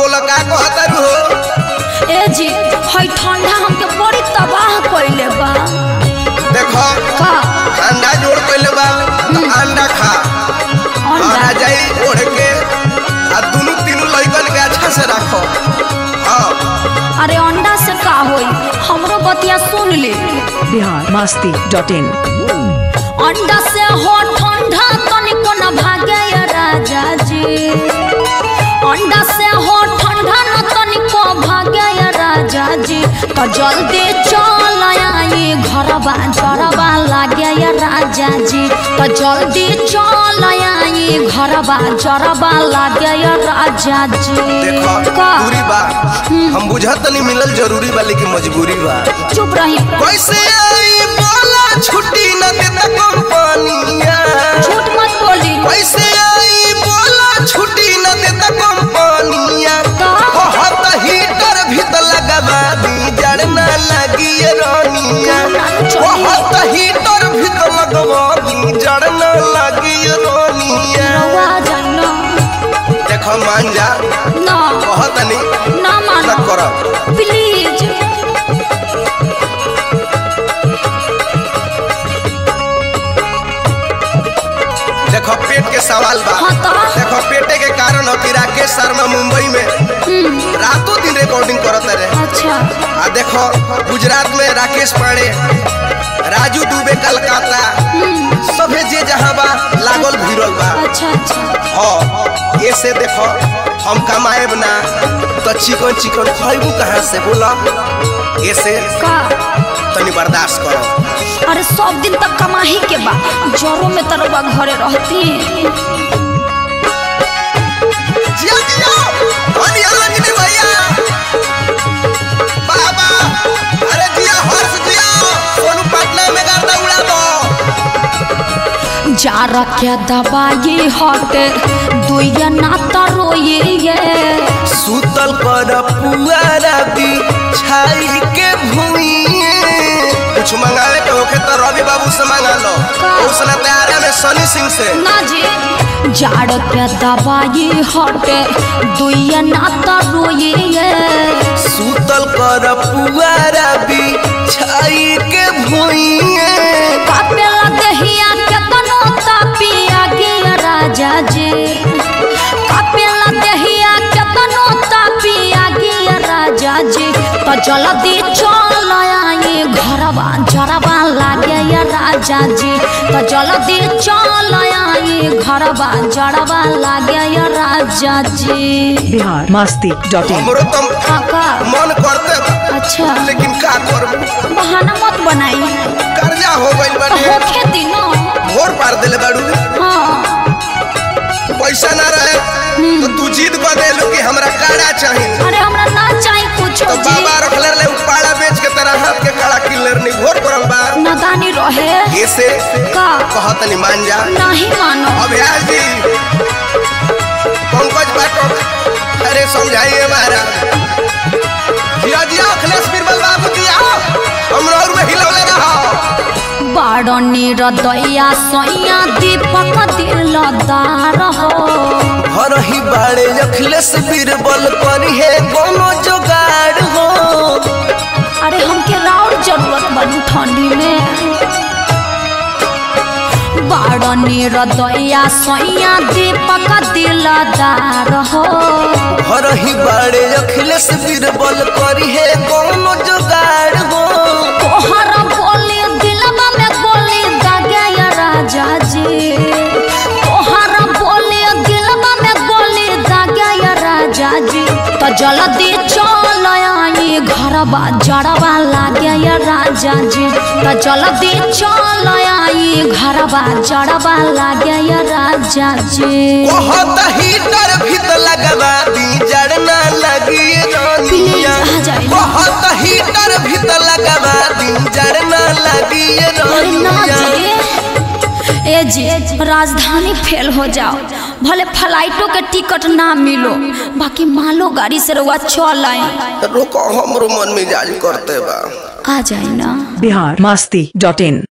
बोला का कहतारू हो ए जी हई ठंडा हमके बड़ी तबाह कइले बा देखो का अंडा जोड़ पहले बा तो अंडा खा और आ अंडा जाई ओढ़ के आ दोनों तीनों लड़कन के अच्छा से रखो हाँ अरे अंडा से का होई हमरो बतिया सुन ले बिहार मस्ती डॉट इन अंडा से हो ठंडा तनिको न भागे या राजा जी अंडा से हो ठंडा न तनिको भागे या राजा जी तो जल्दी चल आई घरबा जरबा लागे या राजा जी तो जल्दी चल आई घरबा जरबा लागे या राजा जी देखो का दूरी बा हम बुझत नहीं मिलल जरूरी बा लेकिन मजबूरी बा चुप रही कैसे आई बोला छुट्टी न देता कंपनिया झूठ मत बोली कैसे आई बोला छुट्टी न देता कंपनिया का? बहुत हीटर भी तो लगवा दी जड़ न लगी ये रानिया चलिए। बहुत हीटर भी तो लगवा दी जड़ न लगी ये रानिया रवा जाई ना देखो मान जा ना बहुत नहीं ना मानो न करो प्लीज देखो पेट के सवाल बा हाँ तो? देखो पेटे के कारण हो कि राकेश शर्मा मुंबई में रातों दिन रिकॉर्डिंग करत रहे अच्छा आ देखो गुजरात में राकेश पांडे राजू दुबे कलकत्ता सभे जे जहाँ बा लागल भिड़ल बा अच्छा अच्छा हाँ ये से देखो हम कमाएब ना तो चिकन चिकन खैबू कहाँ से बोला ये से का तनी बर्दाश्त करो अरे सब दिन तक कमाही के बा जरो में तरवा घरे रहती जिया जिया धनी अलंजनी भैया बाबा अरे जिया हर्ष जिया सोनू पटना में गर्दा उड़ा दो जा रखे दबाई हटे दुइया ना तरोइए सुतल कर पुआरा भी छाई के भूइए कुछ मंगावे के होखे तो रवि बाबू से मंगा लो का? उसने तैयारा में सनी सिंह से ना जी जाड़ के दबाई हटे दुइया ना तरोइए सुतल कर पुआरा भी छाई के भूइए कापेला दहिया के तनो तापिया गिया राजा जी कापेला दहिया के तनो तापिया गिया राजा जी तो जल्दी चल आई घरवा जरवा लागे या राजा जी तो जल्दी चल आई घरवा जरवा लागे या राजा जी बिहार मस्ती डॉट इन हमरो तो काका मन करते बा, अच्छा लेकिन का करबू बहाना मत बनाई कर्जा हो गइल बाटे होखे दिनो भोर पार देले बाड़ू हाँ पैसा ना रहे तो तू जीत बदेलू कि हमरा काड़ा चाहिए अरे हमरा ना चाही कुछ तो जी बाबा रखले रहे उपाड़ा बेच के तेरा हाथ के काड़ा किलर नहीं घोर करल बा नादानी रहे ये से का कहत नहीं मान जा नहीं मानो अभ्यास जी पंकज पाठक अरे समझाइए महाराज जिया जिया अखिलेश बीरबल बाबू जी आओ हमरा और में हिलौले रहो बाड़नी रदैया सैया दीपक दिलदार हो हर ही बाड़े अखिलेश बीरबल करी है कोनो जुगाड़ हो अरे हमके राउर जरूरत बनी ठंडी में बाड़नी रदैया सैया दीपक दिलदार हो हर ही बाड़े अखिलेश बीरबल करी है कोनो जुगाड़ हो तोहर बोली दिलवा में गोली दागे या राजा जी तोहर बोली दिलवा में गोली दागे या राजा जी तो जल्दी चल आई घरवा जड़वा लागे या राजा जी तो जल्दी चल आई घरवा जड़वा लागे या राजा जी बहुत हीटर भी तो लगवा दी जड़ ना लगी प्लीज रानिया आ जाइए बहुत हीटर भी तो लगवा दी जड़ ना लगी अरे ना रानिया जी ए जी राजधानी फेल हो जाओ भले फ्लाइटों के टिकट ना मिलो बाकी मालो गाड़ी से रुआ चल आई रोको हमरो मन मिजाज करते बा आ जाए ना बिहार मस्ती डॉट इन